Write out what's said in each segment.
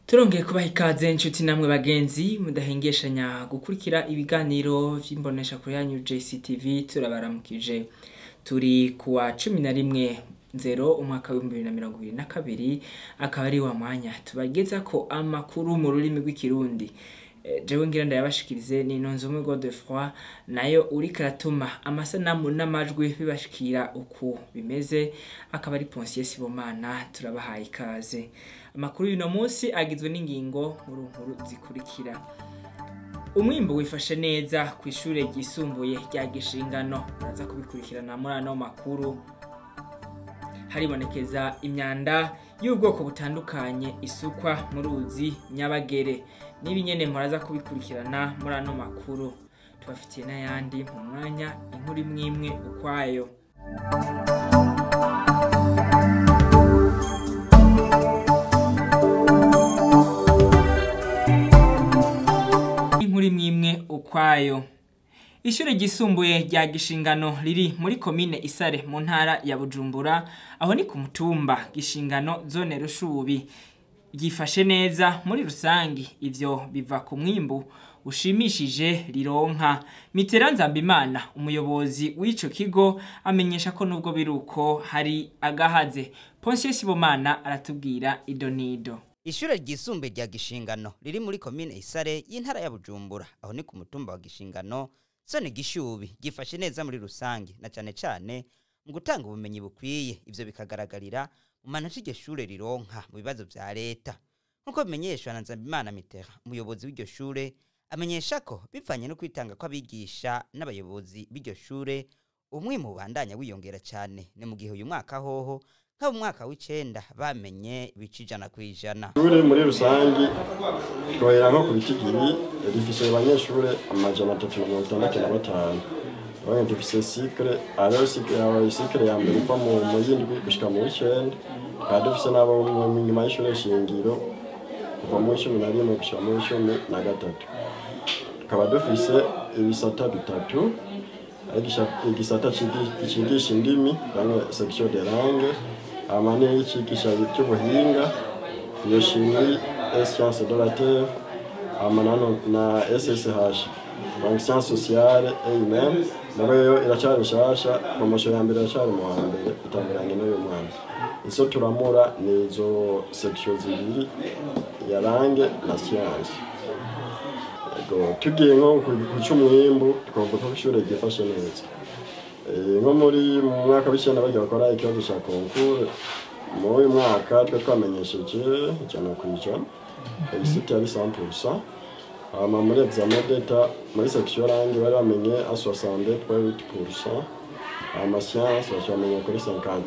turongeye kubaha ikaze inshuti namwe bagenzi mudahengeshanya gukurikira ibiganiro vy'imbonesha kuri yanyu JCTV turabaramukije turi kuwa cumi na rimwe nzero umwaka w'ibihumbi bibiri na mirongo ibiri na kabiri akaba ari wa mwanya tubagezako amakuru mu rurimi rw'ikirundi Eh, jewe ngira ndayabashikirize ni nonzumwe Godefroid nayo uriko aratuma amasanamu n'amajwi bibashikira uku bimeze akaba ari Ponsier Sibomana turabahaye ikaze amakuru y'uno munsi agizwe n'ingingo nkuru nkuru zikurikira umwimbu wifashe neza ku ishure ryisumbuye rya Gishingano uraza kubikurikirana muri ano makuru haribonekeza imyanda y'ubwoko butandukanye isukwa mu ruzi nyabagere n'ibi nyene muraza kubikurikirana muri ano makuru tubafitiye n'ayandi mu mwanya inkuru imwe imwe ukwayo inkuru imwe imwe ukwayo Ishure ryisumbuye rya Gishingano riri muri komine Isare mu ntara ya Bujumbura aho ni ku mutumba Gishingano zone Rushubi ryifashe neza muri rusangi ivyo biva ku mwimbu ushimishije rironka Mitera Nzambimana umuyobozi w'ico kigo amenyesha ko nubwo biruko hari agahaze Ponsier Sibomana aratubwira idonido Ishure ryisumbuye rya Gishingano riri muri komine Isare y'intara ya Bujumbura aho ni ku mutumba wa Gishingano zone Gishubi gifashe neza muri rusange na cane cane mu gutanga ubumenyi bukwiye ivyo bikagaragarira mu manota iryo shure rironka mu bibazo vya leta nk'uko bimenyeshwa na Nzambimana Mitera umuyobozi w'iryo shure amenyesha ko bivanye no kwitanga kw'abigisha n'abayobozi b'iryo shure umwimbu ubandanya wiyongera cane ni mu gihe uyu mwaka hoho nk'abo mu mwaka w'icenda bamenye ibice ijana kw'ijana Ishure muri rusangi twohera nko ku bitigiri rifise abanyeshure amajana atatu na mirongo itandatu na batanu abanye dufise sikre ariyo sikre sikre ya mbere iva mu mu yindwi gushika mu w'icenda tukaba dufise n'abo mu nyuma y'ishure shingiro kuva mu w'icumi na rimwe gushika mu w'icumi na gatatu tukaba dufise ibisata bitatu ari igisha- igisata cigi- cigisha indimi langue section de langue hama n'icigisha ivy'ubuhinga iyo chimie et sciences de la terre hama nano na SSH donc sciences sociales et humaines nayo yo iracari nshasha promotion ya mbere iracari mu wa mbere itangiranye n'uyu mwaka izo turamura ni izo section zibiri ya langue na science Ego, tugiye nko ku ku c'umwimbu twavuga ko ishure ryifashe neza Eh, nko muri mu mwaka w'icenda bagiye bakora ikibazo ca concours muri uyu mwaka twe twamenyesheje ijana kw'ijana isite yari 100% hama muri examen d'etat muri section langue bari bamenye a 62.8% hama science baca bamenya kuri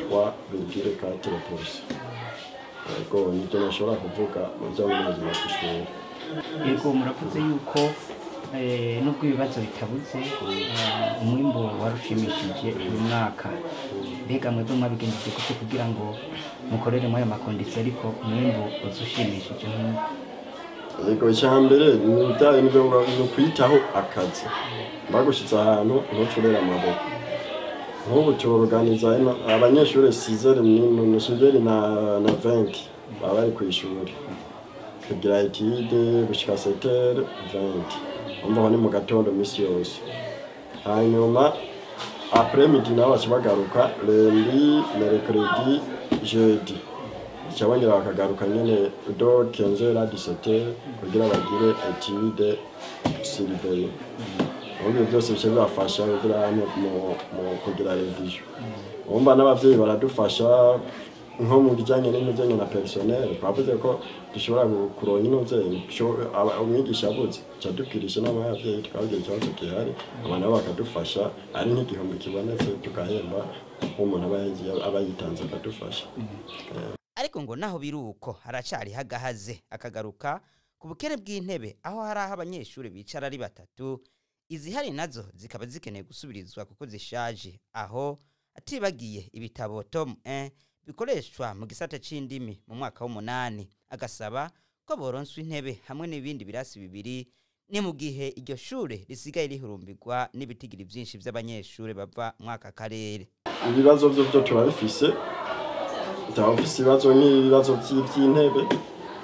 53,4% ego nivyo nashobora kuvuga mu bijanye n'ubuzima bw'ishuri yego muravuze yuko eh, nubwo ibibazo bitabuze eh, umwimbu warushimishije uyu mwaka mbega mwebwe mwabigenjeje gute kugira ngo mukorere muri ayo makondisiyo ariko umwimbu uza ushimishije nk'uko yego icyambere ni ibijyanye n'ibyo ni ukwitaho akazi bagushyitse ahantu ntucurere amaboko nk'ubu turuganiza ino abanyeshuri sizeri ni sizeri na na venki baba bari ku ishuri kugira etide gushyika setere venki umva aho ni mu gatondo minsi yose hanyuma apres midi nabo baca bagaruka lendi merekredi jeudi cyabongera bakagaruka nyene do 15 à 17 kugira bagire etude surveille ubundi byose bice bibafasha kugira hano mu mu kugira revision umva n'abavyeyi baradufasha nko mu bijanye n'ibijanye na personnel twavuze ko dushobora gu- kuronka inuvyeyi umwigisha abuze ca dubwirisha inama y'abavyeyi tukababwira ikibazo gihari aba nabo bakadufasha ari nk'igihumbi kibonetse tugahemba nk'umuntu aba yagiye- aba yitanze akadufasha ariko ngo naho biri uko haracari hagahaze akagaruka ku bukene bw'intebe aho hari aho abanyeshuri bicara ari batatu izihari nazo zikaba zikeneye gusubirizwa kuko zishaje aho atibagiye ibitabo tom 1 bikoreshwa mu gisata c'indimi mu mwaka w'umunani agasaba ko boronswa intebe hamwe n'ibindi birasi bibiri ni mu gihe iryo shure risigaye rihurumbirwa n'ibitigiri vyinshi vy'abanyeshure bava mwaka karere ibibazo vyo vyo turabifise turabafise ibibazo n'ibibazo vy'i- vy'intebe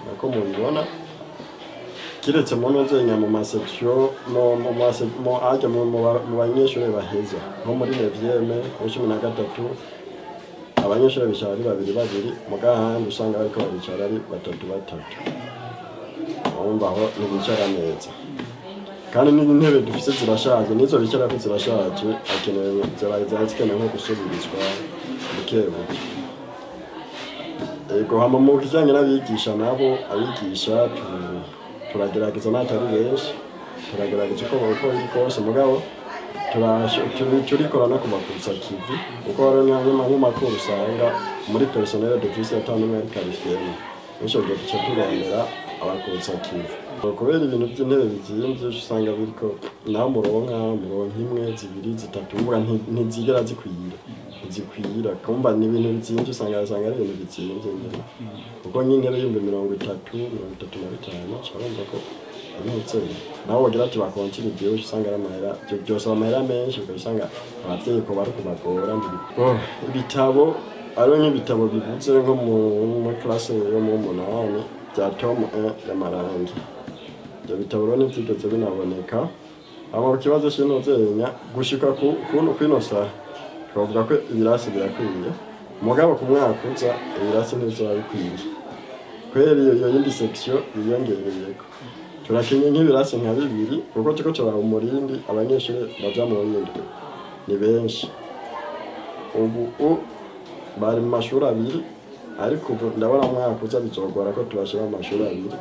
nako mubibona kiretse mu nozenya mu masection mu mu mase- mu ajya mu mu ba- mu banyeshuri baheza nko muri nevyeme muri cumi na gatatu abanyeshuri bicara ari babiri babiri muga ahandi usanga bariko baricara ari batatu batatu urumva aho ntibicara neza kandi n'intebe dufise zirashaje n'izo bicarako zirashaje akenewe ziba ziba zikenewe nko gusubirizwa buke buke Ego hama mu kijanye n'abigisha nabo abigisha tu- turagerageza n'atari benshi turagerageza uko uko biri kose mugabo turasho- turi- turikora no kubakusa kivi kuko hariho nk'ama- nk'amakuru usanga muri personnel dufise ata n'umwe ari karifiyemo bityo gihe duca turondera abakusa kivi kubera ibintu by'intebe bizimvye usanga biriko naho muronka muronka imwe zibiri zitatu mvuga nti- ntizigera zikwira ntizikwira kumva ni ibintu bizimvye usanga usanga ari ibintu bizimvye nyene kuko nk'intebe y'ibihumbi mirongo itatu mirongo itatu na bitanu urumva ko abimutse naho wogira ati bakontine byinshi usanga ari amahera byo byose amahera menshi ukaba usanga abavyeyi ko bari kubagora Oh, ibitabo ariho nk'ibitabo bibuze nko mu muri classe yo mu munani bya tom 1 y'amarangi ibyo bitabo rero ntibyigeze binaboneka hama ku kibazo cy'inozenya gushika ku kuno kwino saha twavuga ko ibirasi birakwiye mugabo ku mwaka uza ibirasi ntibizoba bikwiye kubera iyo iyo yindi section yiyongereyeko turakenye nk'ibirasi nka bibiri kuko turiko turaba umurindi abanyeshuri baja mu yindwi ni benshi ubu u bari mu mashuri abiri ariko ubu ndabona mwaka uza bizogora ko tubashira mu mashuri abiri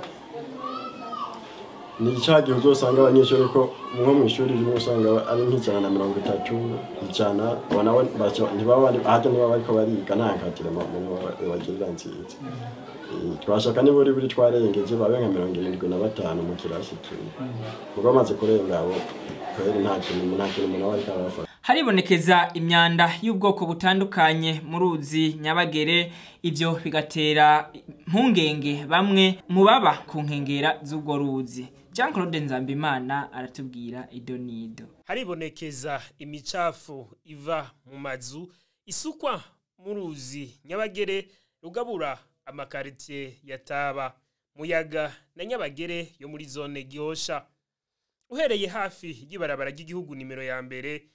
ni cya gihe uzosanga abanyeshuri ko nko mu ishuri rimwe usanga ari nk'ijana na mirongo itatu ijana nawe ntibaba ahajya niba bariko bariga nta nkatire bagirira nziza Eh, twashaka niba uri buri twarengeje babe nka mirongo irindwi na batanu mu kirasi kimwe ubwo bamaze kurenga abo kweri nta kintu nta kintu umuntu aba ariko arabafata haribonekeza imyanda y'ubwoko butandukanye mu ruzi nyabagere ibyo bigatera impungenge bamwe mu baba ku nkengera z'ubwo ruzi jean claude nzambimana aratubwira ido n'ido haribonekeza imicafu iva mu mazu isukwa mu ruzi nyabagere rugabura amakaritiye ya taba muyaga na nyabagere yo muri zone gihosha uhereye hafi y'ibarabara ry'igihugu nimero ya mbere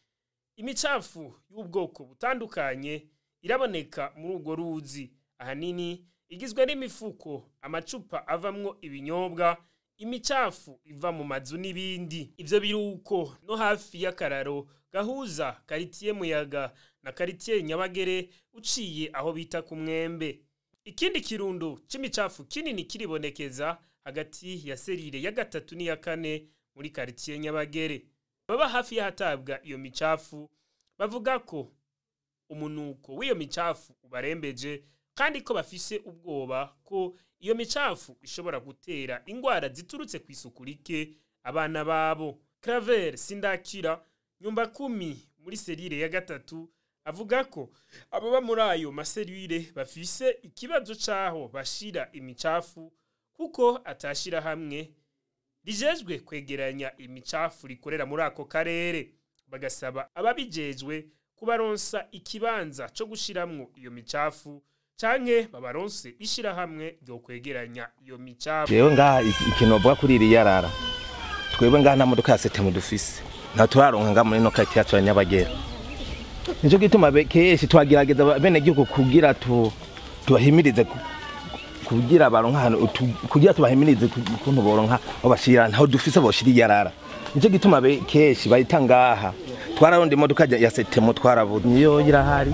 imicafu y'ubwoko butandukanye iraboneka muri urwo ruzi ahanini igizwe n'imifuko amacupa avamwo ibinyobwa imicafu iva mu mazu n'ibindi ivyo biruko no hafi y'akararo gahuza karitiye muyaga na karitiye nyabagere uciye aho bita ku mwembe ikindi kirundo c'imicafu kinini kiribonekeza hagati ya serire ya gatatu n'iya kane muri karitiye nyabagere baba hafi y'ahatabwa iyo micafu bavuga ko umunuko w'iyo micafu ubarembeje kandi ko bafise ubwoba ko iyo micafu ishobora gutera ingwara ziturutse ku isuku rike abana babo Claver Sindakira nyumba kumi muri serire ya gatatu avuga ko ababa muri ayo maserire bafise ikibazo c'aho bashira imicafu kuko atashira hamwe rijejwe kwegeranya imicafu rikorera muri ako karere bagasaba ababijejwe kubaronsa ikibanza co gushiramwo iyo micafu canke babaronse ishirahamwe ryo kwegeranya iyo micafu jewe ngaha iki- ikintu bavuga kuri iri yarara twebwe ngaha nta modoka ya setemu dufise nta turaronka ngaha muri ino karitiye yacu ya nyabagera nico gituma be- kenshi twagerageza bene gihugu kugira tu tubahimirize ku- kugira baronka ahantu tu- kugira tubahimirize ku- ukuntu boronka aho bashira ntaho dufise boshira iyarara nico gituma be- kenshi bayita ngaha twararonda imodoka ya- ya setemu twarabuze niyo irahari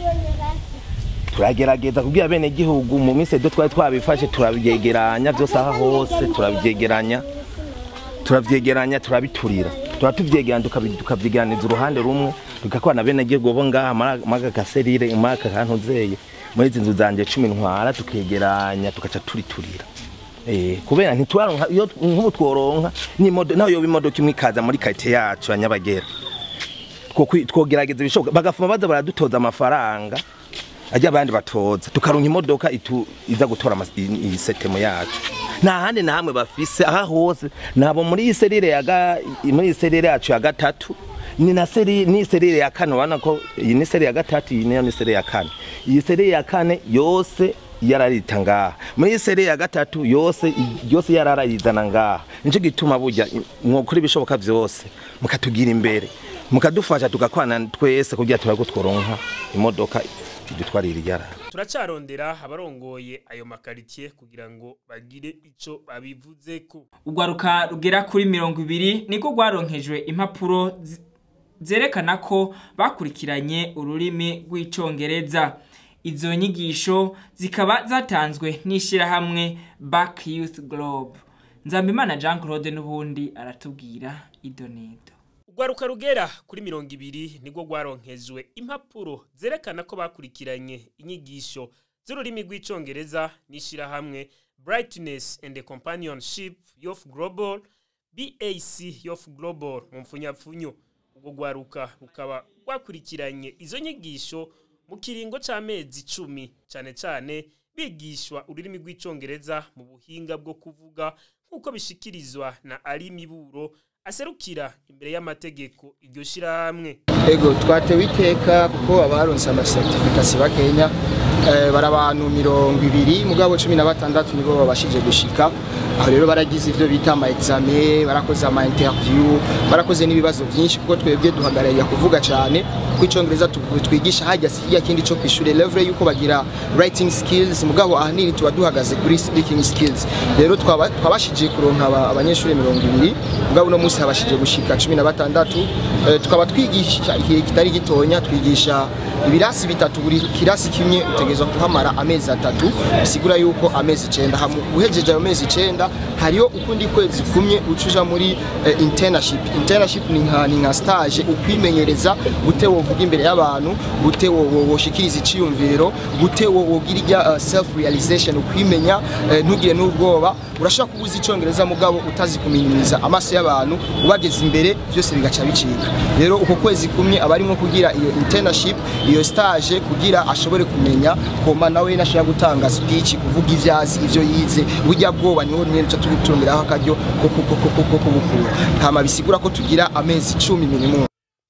turagerageza kubwira bene gihugu mu minsi ejo twari twabifashe turabyegeranya byose aha hose turabyegeranya turabyegeranya turabiturira tuba tuvyegeranya tukabi- tukavyegeraniza uruhande rumwe tugakorana bene gihugu bo ngaha muri aka gaserire muri aka kantu zeye muri izi nzu zanje cumi ntwara tukegeranya tugaca turiturira Eh, kubera ntitwaronka iyo nk'ubu tworonka n'imodoka naho yoba imodoka imwe ikaza muri karite yacu ya nyabagera Twokwi- twogerageza ibishoboka bagafuma baza baradutoza amafaranga ajya abandi batoza tukaronka imodoka itu iza gutora amas- i- iyi setemu yacu nta handi na hamwe bafise aha hose nabo muri iyi serire ya ga- muri iyi serire yacu ya gatatu ni na seri ni serire ya kane urabona ko iyi ni serire ya gatatu iyi nayo ni serire ya kane iyi serire ya kane yose yararita ngaha muri sere ya gatatu yose yose yararayizana ngaha nico gituma burya mwokora ibishoboka vyose mukatugira imbere mukadufasha tugakwana twese kugira turago tworonka imodoka idutwarira iyara turacarondera abarongoye ayo makaritiye kugira ngo bagire ico babivuzeko urwaruka rugera kuri mirongo ibiri niko rwaronkejwe impapuro zi- zerekana ko bakurikiranye ururimi rw'icongereza izo nyigisho zikaba zatanzwe n'ishyirahamwe back youth globe nzambimana jean claude n'ubundi aratubwira idonido urwaruka rugera kuri mirongo ibiri nibwo rwaronkejwe impapuro zerekana ko bakurikiranye inyigisho z'ururimi rw'icongereza n'ishyirahamwe brightness and the companionship of global bac of global mu mfunyapfunyo urwo rwaruka rukaba rwakurikiranye izo nyigisho mu kiringo c'amezi icumi cane cane bigishwa ururimi rw'icongereza mu buhinga bwo kuvuga nk'uko bishikirizwa na ari miburo aserukira imbere y'amategeko iryo shirahamwe ego twatewe iteka kuko abaronse amasertifikasi bakenya eh, bari abantu mirongo ibiri mugabo cumi na batandatu nibo babashije gushika aho rero baragize ivyo bita ama exame barakoze ama interview barakoze n'ibibazo vyinshi kuko twebwe duhagararira kuvuga cane ku icongereza tuvu- twigisha hajya si hirya kindi co kw'ishure level yuko bagira writing skills mugabo ahanini tuba duhagaze kuri speaking skills rero twaba- twabashije kuronka aba- abanyeshuri mirongo ibiri mugabo uno munsi habashije gushika cumi na batandatu Eh, tukaba twigisha igihe kitari gitonya twigisha ibirasi bitatu buri kirasi kimwe utegerezwa kuhamara amezi atatu bisigura yuko amezi icenda hamu uhejeje ayo mezi icenda hariyo ukundi kwezi kumwe ucuja muri eh, internship internship ni nka ni nka stage ukwimenyereza gute wovuga imbere y'abantu gute wo- wo- woshikiriza iciyumviro gute wo- wogira irya uh, self realization ukwimenya eh, ntugire n'ubwoba urashobora kubuza icongereza mugabo utazi kuminimiza amaso y'abantu ubageze imbere byose bigaca bicika rero uko kwezi kumwe aba arimo kugira iyo internship iyo stage kugira ashobore kumenya koma nawe nashaka gutanga speech kuvuga ivyo azi ivyo yize burya bwoba niho nyene tuca tubitungiraho akaryo ko ko- ko- ko- ko kubukura hama bisigura ko tugira amezi icumi minimum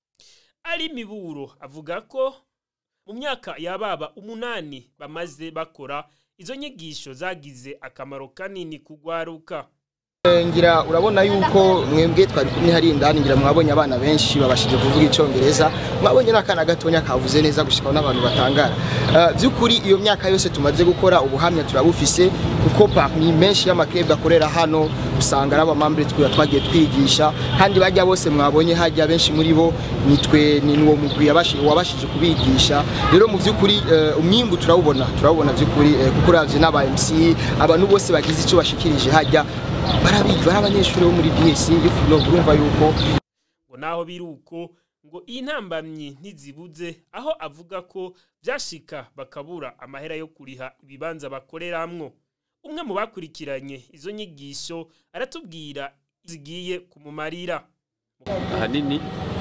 ari miburo avuga ko mu myaka yababa umunani bamaze bakora izo nyigisho zagize akamaro kanini kugwaruka Eh, ngira urabona yuko mwebwe twari kumwe hari indani ngira mwabonye abana benshi babashije kuvuga icongereza mwabonye n'akana gatonya kavuze neza gushikaho n'abantu batangara Eh, by'ukuri iyo myaka yose tumaze gukora ubuhamya turabufise kuko parmi menshi y'amaklub akorera hano usanga ari abamambure twe twagiye twigisha kandi bajya bose mwabonye hajya benshi muri bo nitwe ni uwo mugwi yabashi- wabashije kubigisha rero mu by'ukuri eh, umwimbu turawubona turawubona by'ukuri eh, kuko uravye n'aba MC abantu bose bagize icyo bashikirije hajya barabiga bari abanyeshuri bo muri BSc bifuno urumva yuko ngo naho biri uko ngo iyi ntambamyi ntizibuze aho avuga ko byashika bakabura amahera yo kuriha ibibanza bakoreramwo umwe mu bakurikiranye izo nyigisho aratubwira zigiye kumumarira ahanini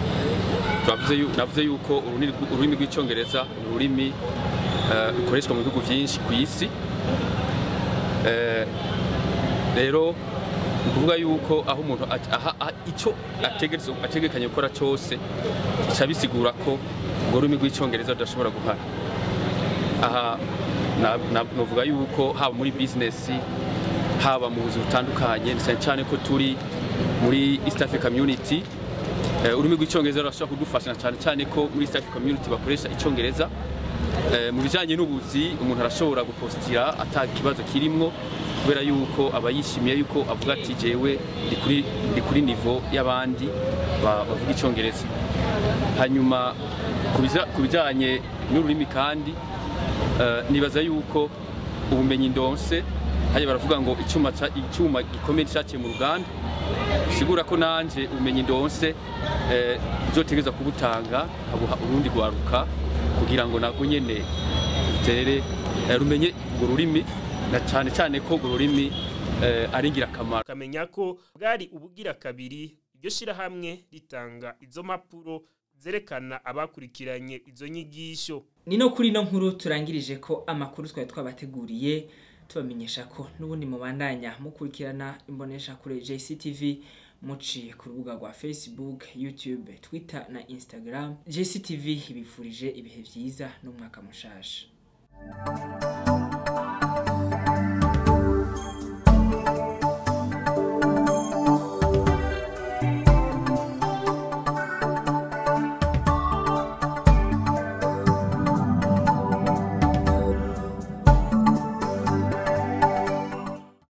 twavuze yu- navuze yuko ururimi rw- ururimi rw'icyongereza ni ururimi eh, rukoreshwa mu bihugu byinshi ku isi Eh, rero ni ukuvuga yuko aho umuntu at- aha- aha- icyo ategerezwa- ategekanye gukora cyose bica bisigura ko urwo rurimi rw'icyongereza rudashobora guhara aha na- na- novuga yuko haba muri bizinesi haba mu buzima butandukanye cyane cyane ko turi muri East Africa Community Eh, ururimi rw'icyongereza rurashobora kudufasha cyane cyane ko muri East Africa Community bakoresha icyongereza Eh, mu bijyanye n'ubuzi umuntu arashobora gupostira ata kibazo kirimwo kubera yuko aba yishimiye yuko avuga ati jewe ndi kuri ndi kuri nivo y'abandi ba- bavuga icyongereza hanyuma ku biza- ku bijyanye n'ururimi kandi eh, nibaza yuko ubumenyi ndonse hajya baravuga ngo icyuma ca- icyuma gikomeye cyaciye mu ruganda sigura ko nanje ubumenyi ndonse eh, nzotegereza kubutanga abuha urundi rwaruka kugira ngo nabwo nyene rutere eh, rumenye urwo rurimi na cyane cyane ko urwo rurimi eh, ari ingirakamaro akamenya ko bwari ubugira kabiri iryo shirahamwe ritanga izo mpapuro zerekana abakurikiranye izo nyigisho ni no kuri ino nkuru turangirije ko amakuru twari twabateguriye tubamenyesha ko n'ubundi mubandanya mukurikirana imbonesha kure JCTV muciye ku rubuga rwa Facebook, YouTube, Twitter na Instagram. JCTV ibifurije ibihe byiza n'umwaka mushasha.